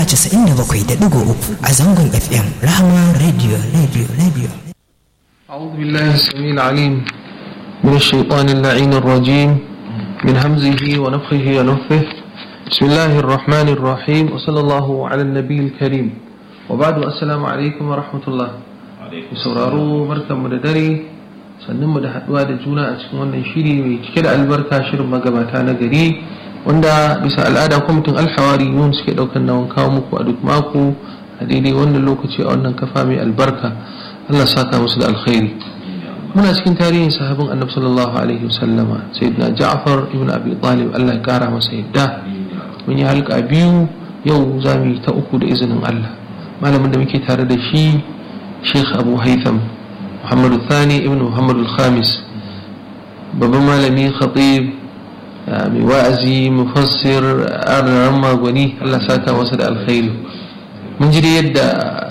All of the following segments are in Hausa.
97.3 a zangon FM Rahama Radio Radio Radio. أعوذ بالله السميع العليم من الشيطان اللعين الرجيم من همزه ونفخه ونفثه بسم الله الرحمن الرحيم وصلى الله على النبي الكريم وبعد السلام عليكم ورحمة الله sauraro barkanmu da dare sannan mu da haduwa da juna a cikin wannan shiri mai cike da albarka shirin magabata na gari wanda bisa al'ada kwamitin alhawari yun suke daukan nawan kawo muku a duk mako a daidai wannan lokaci a wannan kafa mai albarka Allah saka musu da alkhairi muna cikin tarihin sahabin annabi sallallahu alaihi wasallama sayyidina Ja'far ibn Abi Talib Allah ya kara masa yadda mun yi halka biyu yau za mu yi ta uku da izinin Allah malamin da muke tare da shi Sheikh Abu Haitham Muhammad Thani ibn Muhammad al-Khamis babban malami khatib mai wa'azi mufassir arnaran magwani Allah saka masa da alkhairi mun ji yadda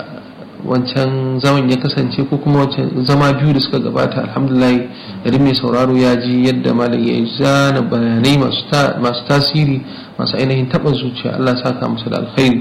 wancan zaman ya kasance ko kuma wancan zama biyu da suka gabata alhamdulillah garin mai sauraro ya ji yadda malam ya zana bayanai masu tasiri masu ainihin taɓa zuciya Allah saka masa da alkhairi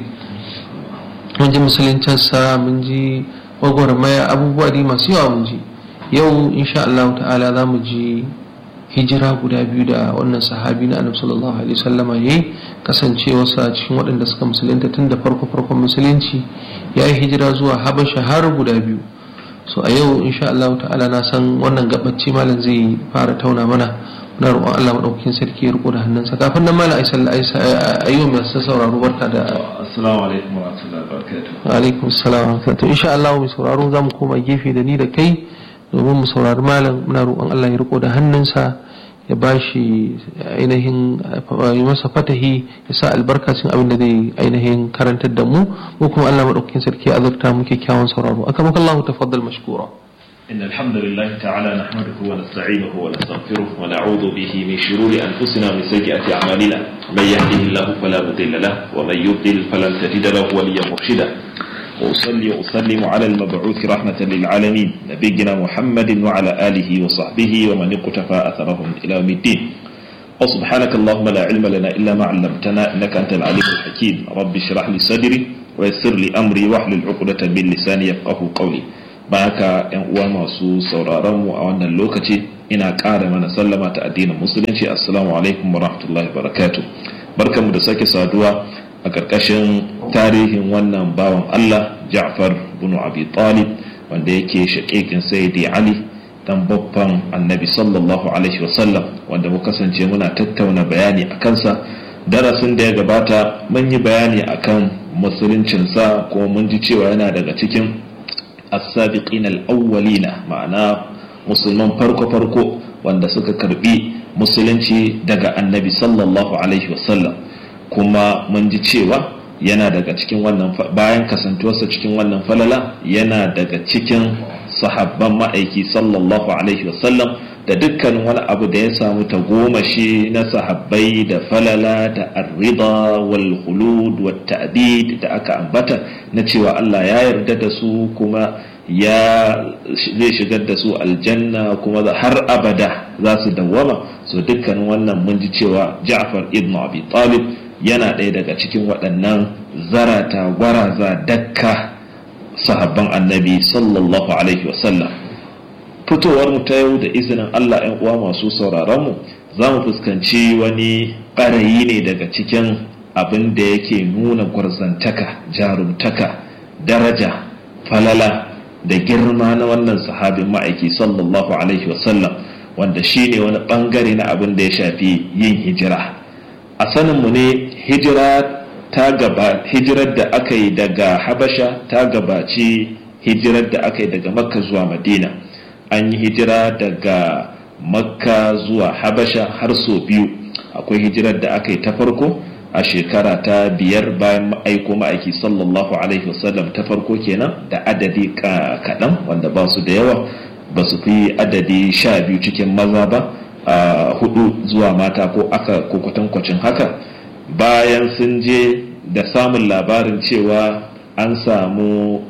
mun ji musuluncinsa mun ji gwagwarmaya abubuwa dai masu yawa mun ji yau insha Allah ta'ala za mu ji hijira guda biyu da wannan sahabi na annabi sallallahu alaihi wasallama yayi kasancewarsa cikin waɗanda suka musulunta tun da farko farkon musulunci ya yi hijira zuwa habasha har guda biyu so a yau insha Allah ta'ala na san wannan gabacci malam zai fara tauna mana muna roƙon Allah madaukakin sarki ya riko da hannunsa kafin nan malam aisha ayyu mai sauraro barka da assalamu alaikum wa rahmatullahi wa barakatuh wa alaikum assalam wa rahmatullahi insha Allah mai sauraro zamu koma gefe da ni da kai domin mu saurari malam muna roƙon Allah ya riko da hannunsa ya ba shi ainihin yi masa fatahi ya sa albarkacin abin da zai ainihin karantar da mu mu kuma Allah madaukakin sarki azurta mu kyakkyawan sauraro akamaka Allah tafaddal mashkura إن الحمد لله تعالى نحمده ونستعينه ونستغفره ونعوذ به من شرور أنفسنا ومن سيئات أعمالنا من يهده الله فلا مضل له ومن يضلل فلن تجد له وليا مرشدا وأصلي وأسلم على المبعوث رحمة للعالمين نبينا محمد وعلى آله وصحبه ومن اقتفى أثرهم إلى يوم الدين وسبحانك اللهم لا علم لنا إلا ما علمتنا إنك أنت العليم الحكيم رب اشرح لي صدري ويسر لي أمري واحلل عقدة من لساني يفقه قولي baka yan uwa masu sauraron mu a wannan lokaci ina ƙara mana sallama ta addinin musulunci assalamu alaikum wa rahmatullahi barakatuh barkanmu da sake saduwa a ƙarƙashin tarihin wannan bawan Allah Ja'far bin Abi Talib wanda yake shaƙiƙin Sayyidi Ali dan babban Annabi sallallahu alaihi wasallam wanda mu kasance muna tattauna bayani a kansa darasin da ya gabata mun yi bayani akan musuluncinsa kuma mun ji cewa yana daga cikin as-sabiqin al-awwalina ma'ana musulman farko-farko wanda suka karbi musulunci daga Annabi sallallahu alaihi wasallam kuma mun ji cewa yana daga cikin wannan bayan kasantuwarsa cikin wannan falala yana daga cikin sahabban ma'aiki sallallahu alaihi wasallam da dukkan wani abu da ya samu ta goma shi na sahabbai da falala da arriba wal khulud wat ta'bid da aka ambata na cewa Allah ya yarda da su kuma ya zai shigar da su aljanna kuma har abada za su dawwama so dukkan wannan mun ji cewa Ja'far ibn Abi Talib yana ɗaya daga cikin waɗannan zarata gwaraza dakka sahabban annabi sallallahu alaihi wasallam fitowar mu ta yau da izinin Allah ‘yan uwa masu sauraron mu za mu fuskanci wani ɓarayi ne daga cikin abin da yake nuna gwarzantaka jarumtaka daraja falala da girma na wannan sahabin ma'aiki sallallahu alaihi wasallam wanda shi ne wani ɓangare na abin da ya shafi yin hijira a saninmu ne hijira ta gaba hijirar da aka yi daga habasha ta gabaci hijirar da aka yi daga makka zuwa madina an yi hijira daga makka zuwa habasha har so biyu akwai hijirar da aka yi ta farko a shekara ta biyar bayan aiko ma'aiki sallallahu alaihi wasallam ta farko kenan da adadi kaɗan wanda ba su da yawa ba su fi adadi sha biyu cikin maza ba a hudu zuwa mata ko aka ko kwatankwacin haka bayan sun je da samun labarin cewa an samu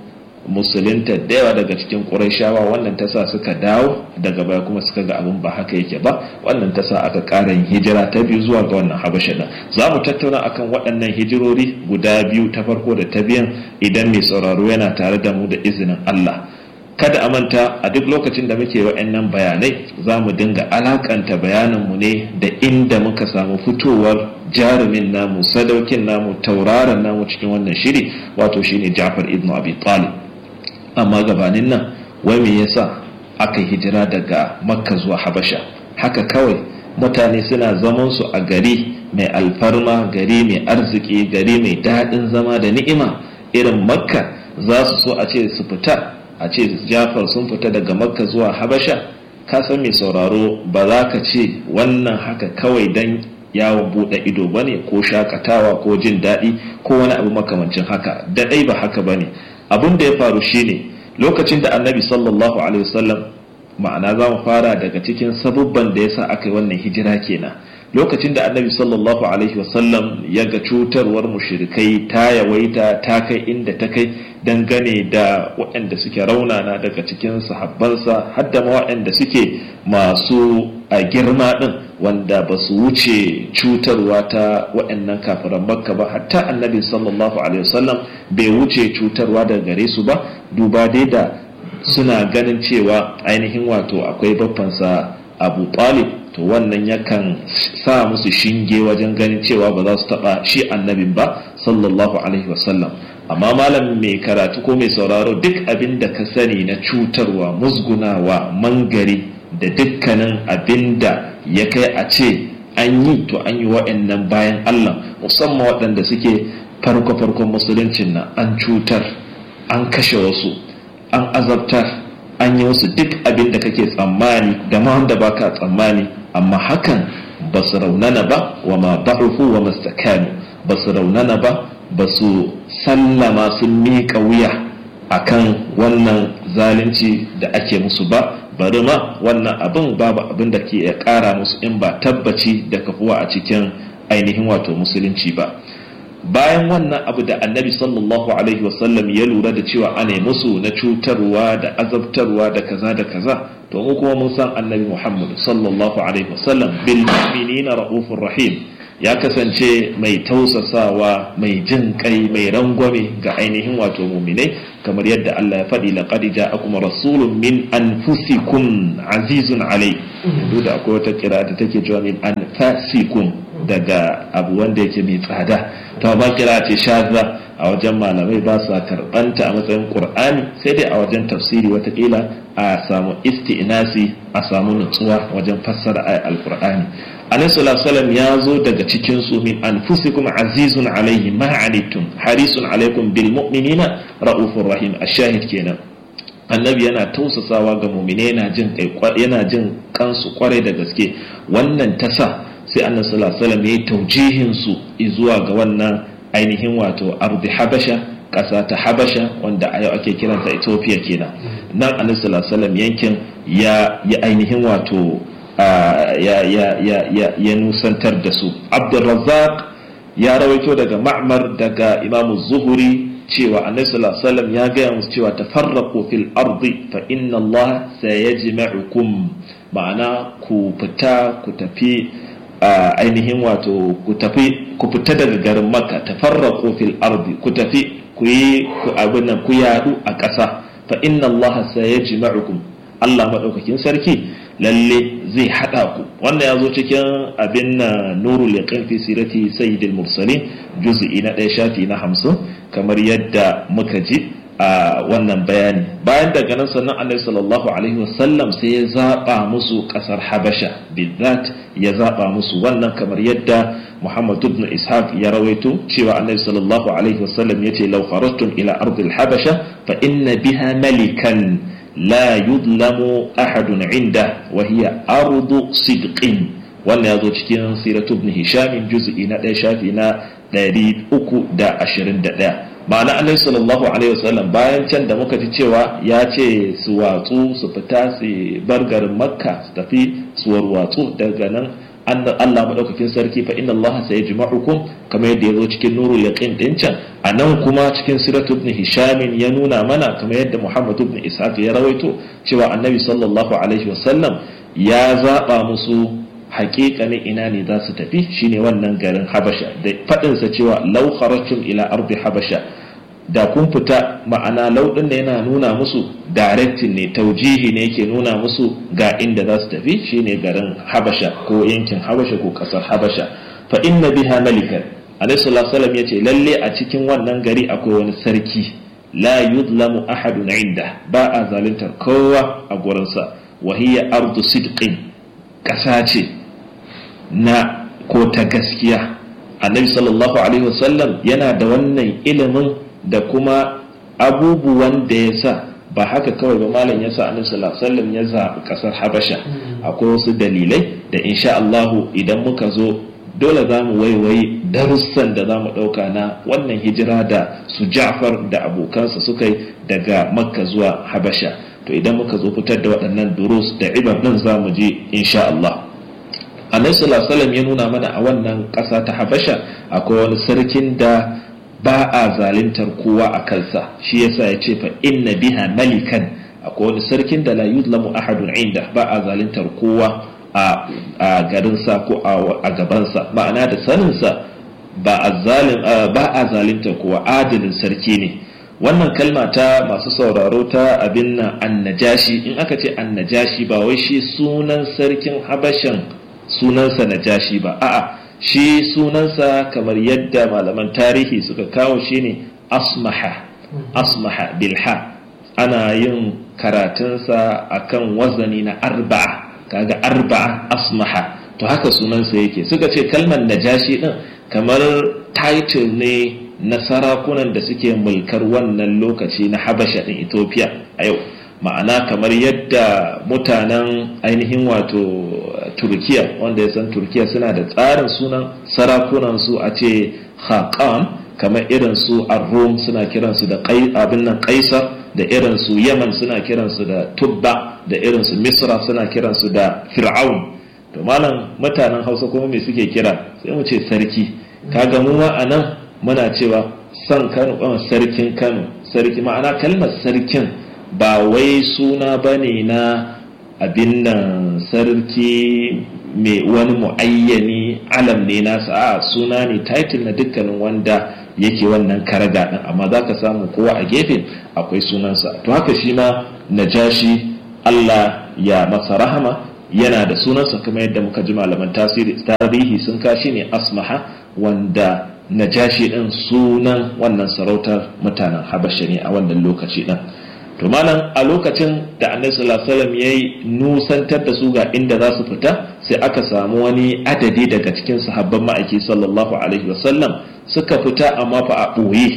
musulunta da yawa daga cikin ƙurayshawa wannan ta sa suka dawo daga baya kuma suka ga abin ba haka yake ba wannan ta sa aka ƙara yin hijira ta biyu zuwa ga wannan habasha din za mu tattauna akan waɗannan hijirori guda biyu ta farko da ta biyan idan mai sauraro yana tare da mu da izinin Allah kada a manta a duk lokacin da muke wa'annan bayanai za mu dinga alakanta bayaninmu ne da inda muka samu fitowar jarumin namu sadaukin namu tauraron namu cikin wannan shiri wato shine Ja'far ibn Abi Talib amma gabanin nan wai me yasa aka hijira daga Makka zuwa Habasha haka kawai mutane suna zaman su a gari mai alfarma gari mai arziki gari mai daɗin zama da ni'ima irin Makka za su so a ce su fita a ce Ja'far sun fita daga Makka zuwa Habasha ka san mai sauraro ba za ka ce wannan haka kawai dan yawon buɗe ido ba ne ko shakatawa ko jin daɗi ko wani abu makamancin haka da ɗai ba haka ba ne abin da ya faru shine lokacin da annabi sallallahu alaihi wasallam ma'ana za mu fara daga cikin sabubban da yasa aka yi wannan hijira kenan lokacin da annabi sallallahu alaihi wasallam ya ga cutarwar mushrikai ta yawaita ta kai inda ta kai dangane da waɗanda suke raunana daga cikin sahabbansa har da waɗanda suke masu a girma ɗin wanda ba su wuce cutarwa ta waɗannan kafiran makka ba hatta annabi sallallahu alaihi wasallam bai wuce cutarwa daga gare su ba duba dai da suna ganin cewa ainihin wato akwai baffansa abu talib to wannan yakan sa musu shinge wajen ganin cewa ba za su taba shi annabin ba sallallahu alaihi wasallam amma malam mai karatu ko mai sauraro duk abin da ka sani na cutarwa musgunawa mangari da dukkanin abin da ya kai a ce an yi to an yi wa'annan bayan allah musamman waɗanda suke farko-farkon musuluncin nan an cutar an kashe wasu an azabtar an yi wasu duk abin da kake tsammani da ma wanda baka tsammani amma hakan ba su raunana ba wa ma ba'ufu wa mastakanu ba su raunana ba ba su sallama sun miƙa wuya akan wannan zalunci da ake musu ba bari ma wannan abin babu abin da ke ya ƙara musu in ba tabbaci da kafuwa a cikin ainihin wato musulunci ba bayan wannan abu da annabi sallallahu alaihi wasallam ya lura da cewa ana musu na cutarwa da azabtarwa da kaza da kaza to mu kuma mun san annabi muhammad sallallahu alaihi wasallam bil mu'minina raufur rahim ya kasance mai tausasawa mai jin kai mai rangwame ga ainihin wato muminai kamar yadda Allah ya faɗi laqad ja'akum rasulun min anfusikum azizun alai duk da akwai wata kira da take cewa min anfasikum daga abu wanda yake mai tsada ta ba kira ce shaza a wajen malamai ba sa karɓanta a matsayin qur'ani sai dai a wajen tafsiri watakila a samu isti'nasi a samu nutsuwa wajen fassara ayat alqur'ani annabi sallallahu alaihi ya zo daga cikin su min anfusikum azizun alaihi ma anittum harisun alaikum bil mu'minina raufur rahim ashahid kenan annabi yana tausasawa ga mu'mine yana jin yana jin kansu kwarai da gaske wannan tasa sai annabi sallallahu alaihi wasallam ya taujihin su zuwa ga wannan ainihin wato ardi habasha ƙasa ta habasha wanda a yau ake kiranta ethiopia kenan nan annabi sallallahu alaihi wasallam yankin ya ya ainihin wato ya nusantar da su abdulrazzaq ya rawaito daga ma'mar daga imamu zuhuri cewa annabi sallallahu alaihi wasallam ya gaya musu cewa tafarraqu fil ardi fa inna Allah sayajma'ukum ma'ana ku fita ku tafi ainihin wato ku tafi ku fita daga garin makka tafarraqu fil ardi ku tafi ku yi ku abin ku yadu a ƙasa fa inna Allah sayajma'ukum Allah madaukakin sarki lalle zai haɗa ku wannan ya zo cikin abin na nurul yaqin fi sirati sayyidil mursalin juz'i na ɗaya shafi na hamsin kamar yadda muka ji a wannan bayani bayan daga nan sannan annabi sallallahu alaihi wasallam sai ya zaba musu kasar habasha bidat ya zaba musu wannan kamar yadda muhammad ibn ishaq ya rawaito cewa annabi sallallahu alaihi wasallam yace law kharajtum ila ardil habasha fa inna biha malikan لا يظلم أحد عنده وهي أرض صدق wannan ya zo cikin siratu ibn hisham juz'i na ɗaya shafi na ɗari uku da ashirin da ɗaya ma'ana annabi sallallahu alaihi wasallam bayan can da muka ji cewa ya ce su watsu su fita su bar garin makka su tafi su warwatsu daga nan Allah madaukakin sarki fa inna Allah sayajma'ukum kamar yadda yazo cikin nurul yaqin din can anan kuma cikin siratu ibn hisham ya nuna mana kamar yadda Muhammad ibn Ishaq ya rawaito cewa annabi sallallahu alaihi wasallam ya zaba musu haƙiƙanin ina ne za su tafi shine wannan garin Habasha da faɗinsa cewa law kharajtum ila ardi Habasha da kun fita ma'ana lauɗin da yana nuna musu directing ne taujihi ne yake nuna musu ga inda za su tafi shine garin habasha ko yankin habasha ko ƙasar habasha fa inna biha malikan alaihi sallallahu alaihi yace lalle a cikin wannan gari akwai wani sarki la yudlamu ahadun inda ba a zaluntar kowa a gurinsa wa hiya ardu sidqin ƙasa ce na ko ta gaskiya annabi sallallahu alaihi wasallam yana da wannan ilimin da kuma abubuwan da ya sa ba haka kawai ba malam ya sa annabi sallallahu alaihi wasallam ya zaɓi ƙasar habasha akwai wasu dalilai da insha Allah idan muka zo dole za mu waiwayi darussan da za mu ɗauka na wannan hijira da su Ja'far da abokansa suka yi daga Makka zuwa Habasha to idan muka zo fitar da waɗannan durus da ibar din za mu je insha Allah Annabi sallallahu alaihi wasallam ya nuna mana a wannan ƙasa ta Habasha akwai wani sarkin da ba a zalintar kowa a kansa shi yasa ya ce fa inna biha malikan akwai wani sarkin da la yuzlamu ahadun inda ba a zalintar kowa a garinsa ko a gabansa ma'ana da saninsa ba a zalintar kowa adalin sarki ne wannan kalma ta masu sauraro ta abin nan annajashi in aka ce annajashi ba wai shi sunan sarkin habashan sunansa najashi ba a'a shi sunansa kamar yadda malaman tarihi suka kawo shi ne asmaha asmaha bilha ana yin karatunsa akan wazani na arba'a kaga arba'a asmaha to haka sunansa yake suka ce kalmar najashi din kamar title ne na sarakunan da suke mulkar wannan lokaci na habasha din ethiopia a yau ma'ana kamar yadda mutanen ainihin wato turkiya wanda ya san turkiya suna da tsarin sunan sarakunan su a ce haƙan kamar irin su rum suna kiransu da abin nan kaisar da irin su yaman suna kiransu da tubba da irin su misra suna kiransu da fir'aun to malam mutanen hausa kuma me suke kira sai mu ce sarki kaga mu ma anan muna cewa san kano sarkin kano sarki ma'ana kalmar sarkin ba wai suna bane na abin nan sarki mai wani mu'ayyani alam ne nasa a suna ne title na dukkanin wanda yake wannan karaga din amma za ka samu kowa a gefe akwai sunansa to haka shi ma najashi Allah ya masa rahama yana da sunansa kamar yadda muka ji malaman tasiri tarihi sun kashi ne asmaha wanda najashi din sunan wannan sarautar mutanen habasha ne a wannan lokaci din to malam a lokacin da annabi sallallahu alaihi wasallam yayi nusantar da su ga inda za su fita sai aka samu wani adadi daga cikin sahabban ma'aiki sallallahu alaihi wasallam suka fita amma fa a ɓoye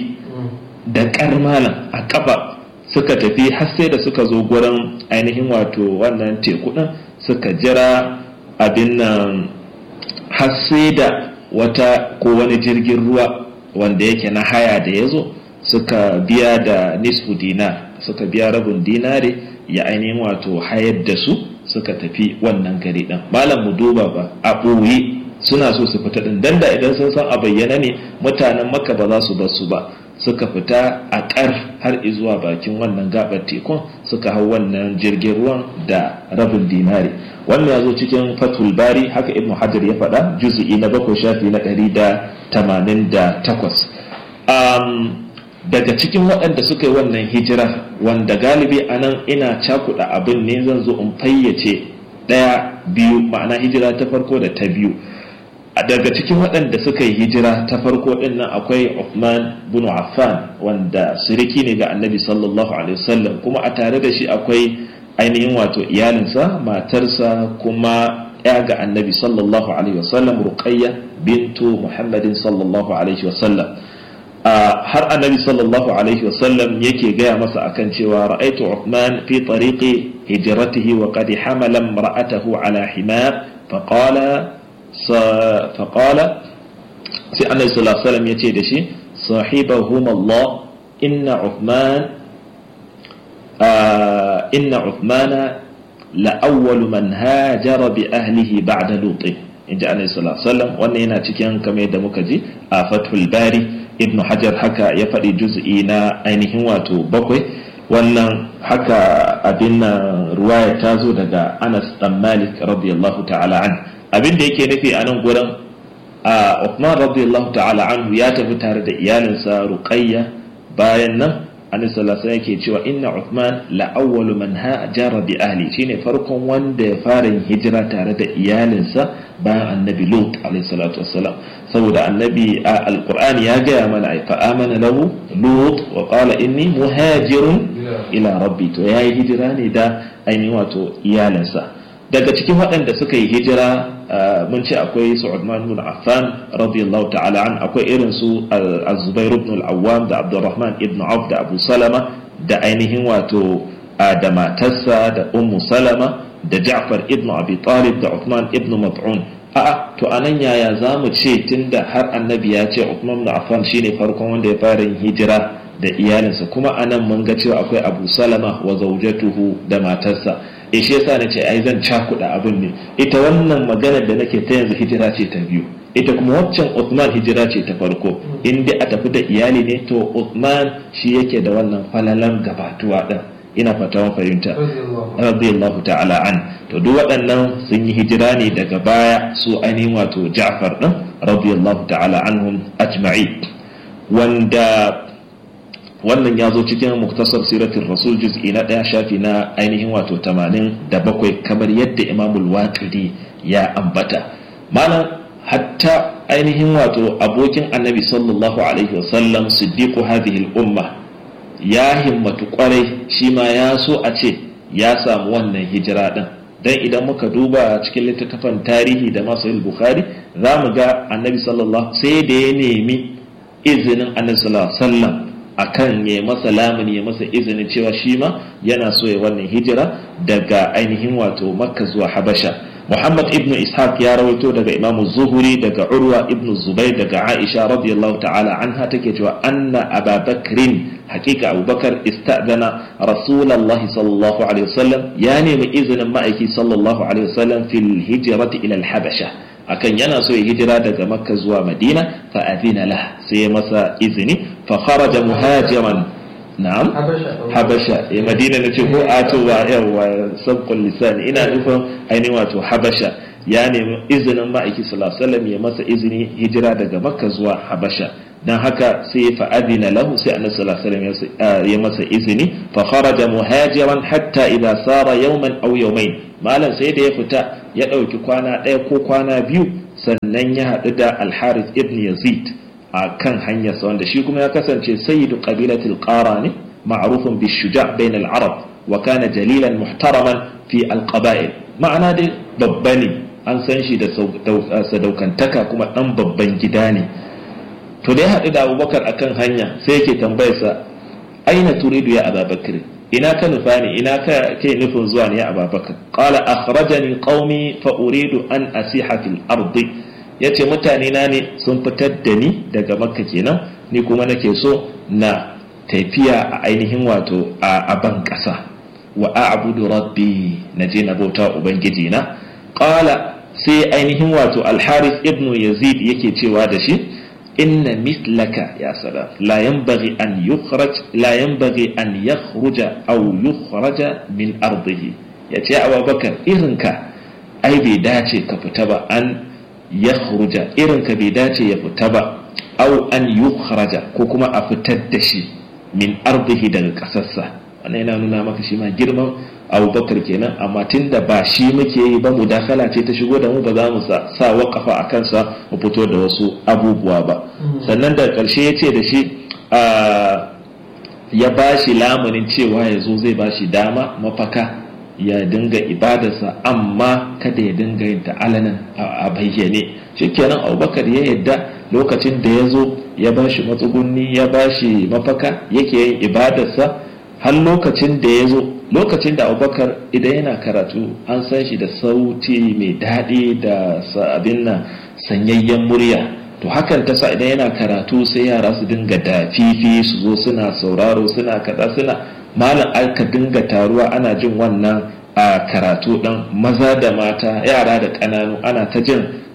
da ƙar malam a ƙafa suka tafi har sai da suka zo gurin ainihin wato wannan teku ɗin suka jira abin nan har sai da wata ko wani jirgin ruwa wanda yake na haya da ya zo suka biya da nisfu dinar suka biya rabin dinare ya ainihin wato hayar da su suka tafi wannan gari ɗin malam mu duba ba a ɓoye suna so su fita ɗin dan da idan sun san a bayyana ne mutanen maka ba za su bar su ba suka fita a ƙar har zuwa bakin wannan gabar tekun suka hau wannan jirgin ruwan da rabin dinare wannan ya zo cikin fatul bari haka ibnu hajar ya faɗa juzu'i na bakwai shafi na ɗari da tamanin da takwas daga cikin waɗanda suka yi wannan hijira wanda galibi a nan ina cakuɗa abin ne zan zo in fayyace ɗaya biyu ma'ana hijira ta farko da ta biyu daga cikin waɗanda suka yi hijira ta farko ɗin nan akwai Uthman bin Affan wanda siriki ne ga annabi sallallahu alaihi wasallam kuma a tare da shi akwai ainihin wato iyalinsa matarsa kuma ya ga annabi sallallahu alaihi wasallam ruqayya bintu muhammadin sallallahu alaihi wasallam har annabi sallallahu alaihi wasallam yake gaya masa akan cewa ra'aitu Uthman fi tariqi hijratihi wa qad hamala imra'atahu ala himar faqala faqala sai annabi sallallahu alaihi wasallam yace da shi sahibahum Allah inna Uthman inna Uthmana la awwalu man hajara bi ahlihi ba'da Lut in ji annabi sallallahu alaihi wasallam wannan yana cikin kamar yadda muka ji a fathul bari ibn hajar haka ya faɗi juz'i na ainihin wato bakwai wannan haka abin nan ruwaya ta zo daga anas dan malik radiyallahu ta'ala an abin da yake nufi a nan gurin a Uthman radiyallahu ta'ala anhu ya tafi tare da iyalinsa ruqayya bayan nan annabi sallallahu alaihi yake cewa inna Uthman la awwalu man hajara bi ahli shine farkon wanda ya fara yin hijira tare da iyalinsa bayan annabi Lut alaihi salatu wassalam saboda annabi a alqur'ani ya gaya mana ai fa amana lahu Lut wa qala inni muhajirun ila rabbi to yayi hijira ne da ainihin wato iyalinsa daga cikin waɗanda suka yi hijira mun ce akwai su Uthman ibn Affan radiyallahu ta'ala an akwai irin su Az-Zubair ibn al-Awwam da Abdurrahman ibn Auf da Abu Salama da ainihin wato da matarsa da Ummu Salama da Ja'far ibn Abi Talib da Uthman ibn Mat'un a'a to anan yaya zamu ce tunda har annabi ya ce Uthman ibn Affan shine farkon wanda ya fara yin hijira da iyalinsa kuma anan mun ga cewa akwai Abu Salama wa zawjatuhu da matarsa e shi yasa nace ai zan cakuɗa abin ne ita wannan maganar da nake ta yanzu hijira ce ta biyu ita kuma waccan Uthman hijira ce ta farko in dai a tafi da iyali ne to Uthman shi yake da wannan falalan gabatuwa din ina fata mun fahimta radiyallahu ta'ala an to duk waɗannan sun yi hijira ne daga baya su ainihin wato Ja'far din radiyallahu ta'ala anhum ajma'i wanda wannan ya zo cikin muktasar siratin rasul juz'i na ɗaya shafi na ainihin wato tamanin da bakwai kamar yadda imamul waqidi ya ambata malam hatta ainihin wato abokin annabi sallallahu alaihi wasallam siddiqu hadhihi al-umma ya himmatu kwarai shi ma ya so a ce ya samu wannan hijira din dan idan muka duba cikin littattafan tarihi da masu bukhari za mu ga annabi sallallahu sai da ya nemi izinin annabi sallallahu alaihi wasallam akan ya masa lamuni ya masa izinin cewa shi ma yana so ya wannan hijira daga ainihin wato makka zuwa habasha muhammad ibnu ishaq ya rawaito daga imam zuhuri daga urwa ibnu zubair daga aisha radiyallahu ta'ala anha take cewa anna ababakrin hakika abubakar istadana rasulullahi sallallahu alaihi wasallam ya nemi izinin ma'aiki sallallahu alaihi wasallam fil hijrati ila al-habasha akan yana so ya hijira daga makka zuwa madina fa adina lah sai masa izini fa kharaja muhajiran na'am habasha ya madina na ce ko a to wa yawa sabqul lisan ina nufin ainihin wato habasha ya nemi izinin ma'aiki sallallahu alaihi wasallam ya masa izini hijira daga makka zuwa habasha dan haka sai fa adina lahu sai annabi sallallahu alaihi wasallam ya masa izini fa kharaja muhajiran hatta idza sara yawman aw yawmayn malam sai da ya fita ya ɗauki kwana ɗaya ko kwana biyu sannan ya haɗu da alharis ibn yazid a kan hanyarsa wanda shi kuma ya kasance sayyidu qabilatil qara ne ma'rufun bi shuja' bain al-arab wa kana jalilan muhtaraman fi al-qaba'il ma'ana dai babba ne an san shi da sadaukantaka kuma ɗan babban gida ne to da ya haɗu da abubakar akan hanya sai yake tambayarsa aina turidu ya ababakar ina ka nufa ne ina ka ke nufin zuwa ne ya ababakar qala akhrajani qaumi fa uridu an asiha fil ardi yace mutane na ne sun fitar da ni daga makka kenan ni kuma nake so na tafiya a ainihin wato a ban kasa wa a'budu rabbi naje na bauta ubangiji na qala sai ainihin wato al-harith ibn yazid yake cewa da shi inna mislaka ya salam la yanbaghi an yukhraj la yanbaghi an yakhruja aw yukhraja min ardihi yace abubakar irinka ai bai dace ka fita ba an yakhruja irinka bai dace ya fita ba aw an yukhraja ko kuma a fitar da shi min ardihi daga kasarsa wannan yana nuna maka shi ma girman abubakar kenan amma tun da ba shi muke yi ba mudakala ce ta shigo da mu ba za mu sa wakafa a kansa mu fito da wasu abubuwa ba sannan da ƙarshe ya ce da shi ya ba shi lamunin cewa ya zo zai ba shi dama mafaka ya dinga ibadarsa amma kada ya dinga yin ta'alanan a bayyane shikenan abubakar ya yadda lokacin da ya zo ya ba shi matsugunni ya ba shi mafaka yake yin ibadarsa har lokacin da ya zo lokacin da abubakar idan yana karatu an san shi da sauti mai daɗi da abin nan sanyayyen murya to hakan ta sa idan yana karatu sai yara su dinga dafifi su zo suna sauraro suna kaza suna malam aka dinga taruwa ana jin wannan a karatu ɗan maza da mata yara da ƙananu ana ta jin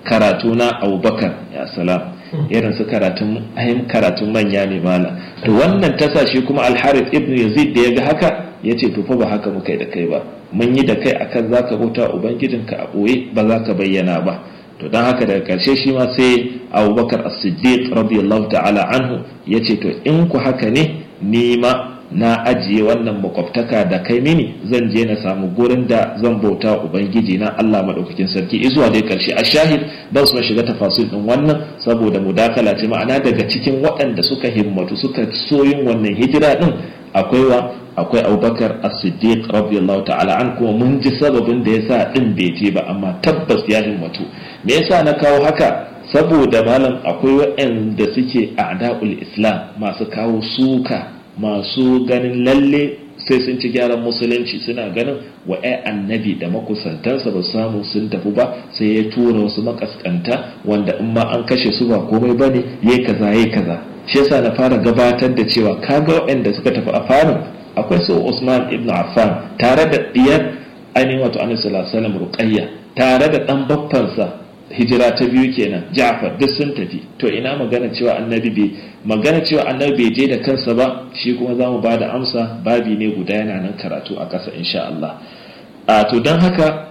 karatu na abubakar ya salam irin su karatun ayin karatun manya ne mala to wannan tasa shi kuma alharith ibn yazid da ya ga haka ya ce to fa ba haka muka yi da kai ba mun yi da kai akan zaka bauta ubangijinka a ɓoye ba za ka bayyana ba to don haka daga ƙarshe shi ma sai abubakar as-siddiq radiyallahu ta'ala anhu ya ce to in ku haka ne ni ma na ajiye wannan makwabtaka da kai mini zan je na samu gurin da zan bauta ubangiji na Allah madaukakin sarki izuwa dai karshe a shahid ba su shiga tafasil din wannan saboda mudakala ce ma'ana daga cikin waɗanda suka himmatu suka soyin wannan hijira din akwai wa akwai Abubakar As-Siddiq radiyallahu ta'ala an kuma mun ji sababin da yasa din bai je ba amma tabbas ya himmatu me yasa na kawo haka saboda malam akwai waɗanda suke a'da'ul Islam masu kawo suka masu ganin lalle sai sun ci gyaran musulunci suna ganin wa ai annabi da makusantansa ba samu sun tafi ba sai ya tura wasu makaskanta wanda in ma an kashe su ba komai ba ne yayi kaza yayi kaza shi yasa na fara gabatar da cewa kaga waɗanda suka tafi a farin akwai su Usman ibn Affan tare da diyar ainihin wato Annabi sallallahu alaihi wasallam Ruqayya tare da dan baffansa hijira ta biyu kenan Ja'far duk sun tafi to ina magana cewa annabi bai magana cewa annabi bai je da kansa ba shi kuma za mu bada amsa babi ne guda yana nan karatu a ƙasa insha Allah a to don haka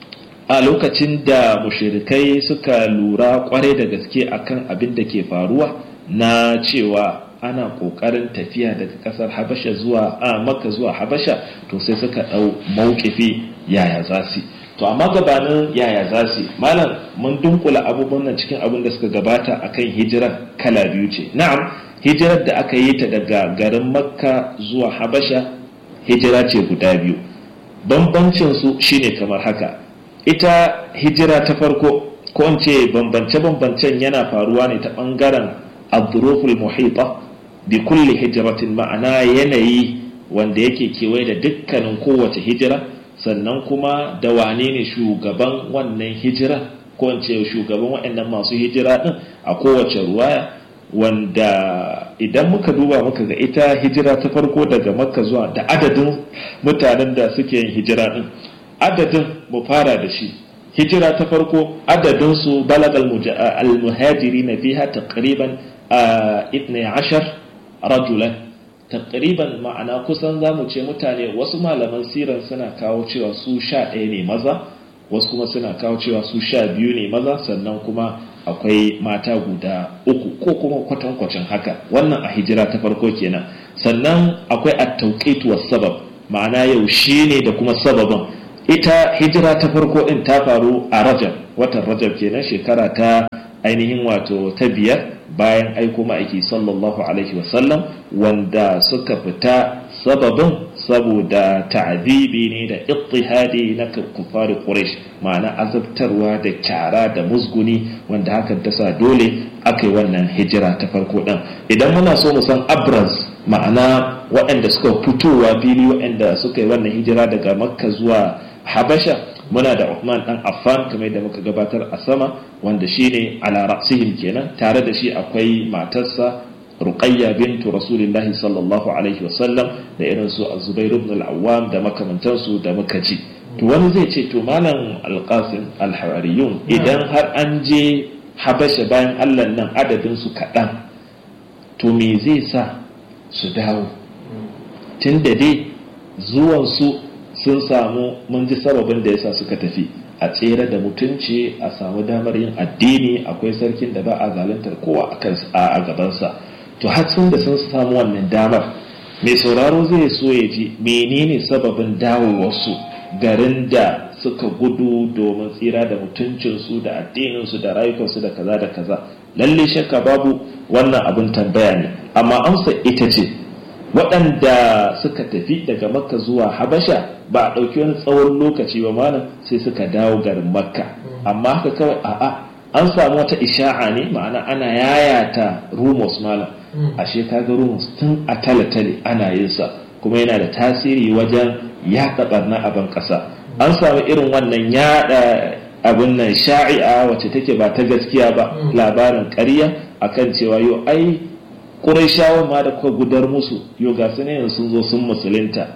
a lokacin da mushirikai suka lura kwarai da gaske akan abin da ke faruwa na cewa ana ƙoƙarin tafiya daga ƙasar habasha zuwa a makka zuwa habasha to sai suka ɗau mawkifi yaya za su to amma gabanin yaya za su malam mun dunkula abubuwan nan cikin abin da suka gabata akan hijirar kala biyu ce na'am hijirar da aka yi ta daga garin makka zuwa habasha hijira ce guda biyu bambancin su shine kamar haka ita hijira ta farko ko in ce bambance-bambancen yana faruwa ne ta bangaren abduruful muhita bi kulli hijratin ma'ana yanayi wanda yake kewaye da dukkanin kowace hijira sannan kuma da wane ne shugaban wannan hijira ko in ce shugaban waɗannan masu hijira din a kowace ruwaya wanda idan muka duba muka ga ita hijira ta farko daga makka zuwa da adadin mutanen da suke yin hijira din adadin mu fara da shi hijira ta farko adadin su balagal al-muhajiri na fiha taqriban 12 rajulan taqriban ma'ana kusan zamu ce mutane wasu malaman siran suna kawo cewa su sha ɗaya ne maza wasu kuma suna kawo cewa su sha biyu ne maza sannan kuma akwai mata guda uku ko kuma kwatankwacin haka wannan a hijira ta farko kenan sannan akwai at-tawqit sabab ma'ana yaushe ne da kuma sababin ita hijira ta farko din ta faru a rajab watan rajab kenan shekara ta ainihin wato ta biyar bayan aiko ma'aiki sallallahu alaihi wasallam wanda suka fita sababin saboda ta'adibi ne da ittihadi na kufari quraish ma'ana azabtarwa da kyara da musguni wanda hakan ta sa dole aka yi wannan hijira ta farko din idan muna so mu san abraz ma'ana waɗanda suka fitowa fili waɗanda suka yi wannan hijira daga makka zuwa habasha muna da Uthman dan Affan kamar da muka gabatar a sama wanda shine ala ra'sihim kenan tare da shi akwai matarsa Ruqayya bintu Rasulillahi sallallahu alaihi wasallam da irin su Zubair ibn al-Awwam da makamantansu da muka ci to wani zai ce to malam Al-Qasim al-Hawariyun idan har an je Habasha bayan Allah nan adadin su kaɗan to me zai sa su dawo tunda dai zuwan su sun samu mun ji sababin da yasa suka tafi a tsere da mutunci a samu damar yin addini akwai sarkin da ba a zaluntar kowa a gabansa to har sun da sun samu wannan damar mai sauraro zai so ya ji menene sababin dawowarsu garin da suka gudu domin tsira da mutuncinsu da addininsu da rayukansu da kaza da kaza lalle shakka babu wannan abin tambaya ne amma amsa ita ce waɗanda suka tafi daga makka zuwa habasha ba a ɗauki wani tsawon lokaci ba malam sai suka dawo garin makka amma haka kawai a'a an samu wata isha'a ne ma'ana ana yayata rumors malam ashe kaga rumors tun a tale-tale ana yin sa kuma yana da tasiri wajen yaɗa barna a ban ƙasa an samu irin wannan yaɗa abin nan sha'i'a wacce take ba ta gaskiya ba labarin ƙarya akan cewa yau ai Qurayshawan ma da kuka gudar musu yau ga su ne sun zo sun musulunta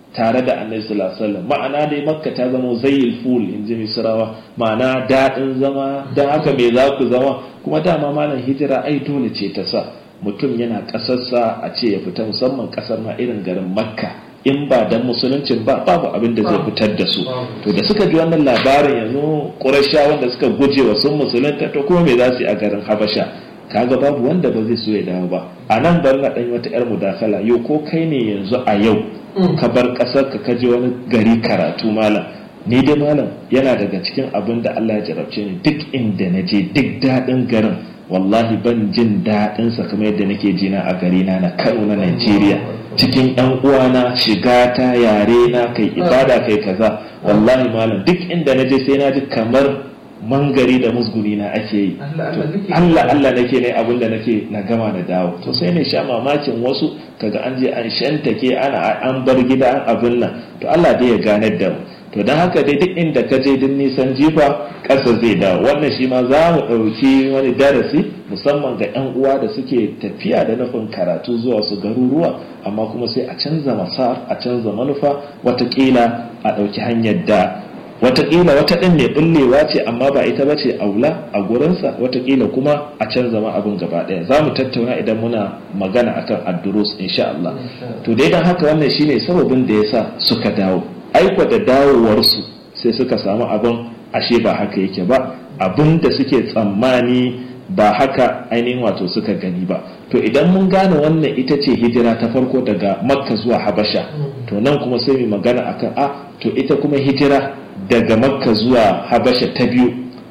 tare da annabi sallallahu alaihi wasallam ma'ana dai makka ta zama zayyil ful in ji misrawa ma'ana daɗin zama don haka me za ku zama kuma dama malam hijira ai dole ce ta sa mutum yana ƙasarsa a ce ya fita musamman ƙasar ma irin garin makka in ba dan musuluncin ba babu abin da zai fitar da su to da suka ji wannan labarin yanzu ƙurasha wanda suka guje wa sun musulunta to kuma me za su yi a garin habasha kaga babu wanda ba zai so ya dawo ba a nan bari na ɗan wata 'yar mudakala yau ko kai ne yanzu a yau ka bar ƙasar ka kaje wani gari karatu malam ni dai malam yana daga cikin abin da Allah ya jarabce ni duk inda na je duk daɗin garin wallahi ban jin daɗin sa kamar yadda nake jina a gari na na Kano na Najeriya cikin ɗan uwana shiga ta yare na kai ibada kai kaza wallahi malam duk inda na je sai na ji kamar mangari da musguni na ake yi Allah Allah nake ne abin da nake na gama na dawo to sai ne sha mamakin wasu kaga an je an shantake ana an bar gida an abin nan to Allah dai ya ganar da mu to don haka dai duk inda ka je din nisan jifa ƙasa zai dawo wannan shi ma za mu ɗauki wani darasi musamman ga 'yan uwa da suke tafiya da nufin karatu zuwa su garuruwa amma kuma sai a canza masar a canza manufa watakila a ɗauki hanyar da watakila wata ɗin ne ɓullewa ce amma ba ita ba ce aula a gurinsa watakila kuma a canza ma abin gaba ɗaya za mu tattauna idan muna magana akan addurus insha Allah to dai don haka wannan shine sababin da yasa suka dawo aiko da dawowarsu sai suka samu abin ashe ba haka yake ba abin da suke tsammani ba haka ainihin wato suka gani ba to idan mun gane wannan ita ce hijira ta farko daga makka zuwa habasha to nan kuma sai mu magana akan a to ita kuma hijira daga makka zuwa habasha ta biyu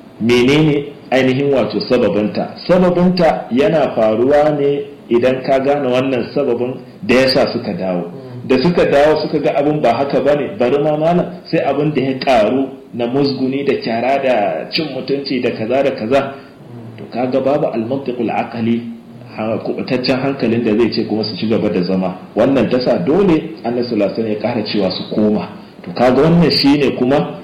menene ainihin wato sababinta sababinta yana faruwa ne idan ka gane wannan sababin da yasa suka dawo da suka dawo suka ga abin ba haka ba ne bari ma malam sai abin da ya karu na musguni da kyara da cin mutunci da kaza da kaza to kaga babu almantiqul aqali kubutaccen hankalin da zai ce kuma su ci gaba da zama wannan tasa dole annabi sallallahu alaihi ya kara cewa su koma to kaga wannan shine kuma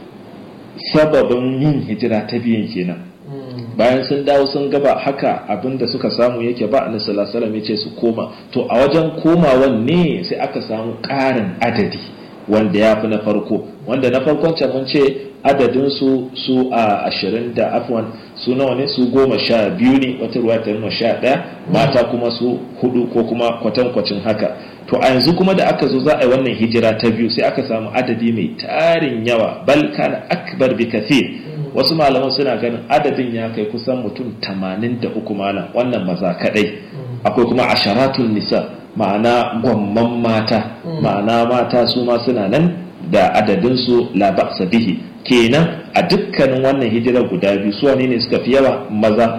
sababin yin hijira ta biyan kenan bayan sun dawo sun gaba haka abin da suka samu yake ba annabi sallallahu alaihi ya ce su koma to a wajen komawan ne sai aka samu ƙarin adadi wanda ya fi na farko wanda na farkon can mun ce adadin su su a ashirin da afwan su nawa ne su goma sha biyu ne wata ruwa ta nuna sha ɗaya mata kuma su hudu ko kuma kwatankwacin haka to a yanzu kuma da aka zo za a yi wannan hijira ta biyu sai aka samu adadi mai tarin yawa bal kana akbar bi kathir wasu malaman suna ganin adadin ya kai kusan mutum tamanin da uku malam wannan maza kadai akwai kuma asharatun nisa ma'ana gwamman mata ma'ana mata su ma suna nan da adadinsu la ba'sa bihi kenan a dukkanin wannan hijirar guda biyu su wane ne suka fi yawa maza